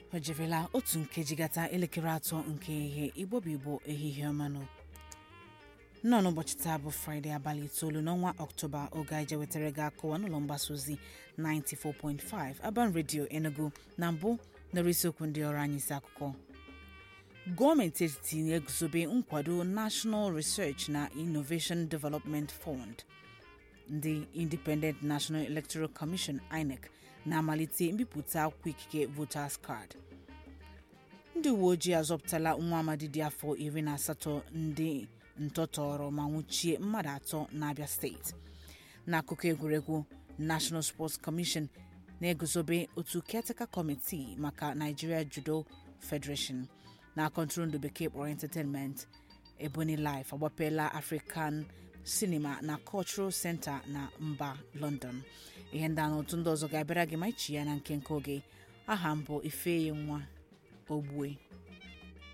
o jerela otu nkeji gata elekere atọ nke ihe igbo bụ igbo ehihie ọmanụ nnọọ n'ụbọchị taa bụ fraịde abalị itoolu n'ọnwa ọktoba oge anyị jewetara gị akụwa n'ụlọ mgbasa ozi 94.5 Aban Radio Enugu na mbụ nọrọ isiokwu ndị ọrụ anyị isi akụkọ gọọmenti etiti na-eguzobe nkwado National Research na Innovation Development Fund ndị Independent National Electoral Commission INEC na-amalite mbipụta akwụkwọ ikike voters card ndị uwe ojii azọpụtala nwa amadi dị afọ iri na asatọ ndị ntọtọrọ ma nwụchie mmadụ atọ n'abịa steeti n'akụkọ egwuregwu National Sports Commission na-eguzobe otu caretaker committee maka Nigeria Judo Federation na kọntụrụndụ bekee kpọrọ entertainment Ebony Life agbapeela African Cinema na Cultural Center na mba London ihe ndị a na otu ndị ọzọ ga-abịara gị ma ichi ya na nke nke oge aha mbụ ifeyi nwa ogbue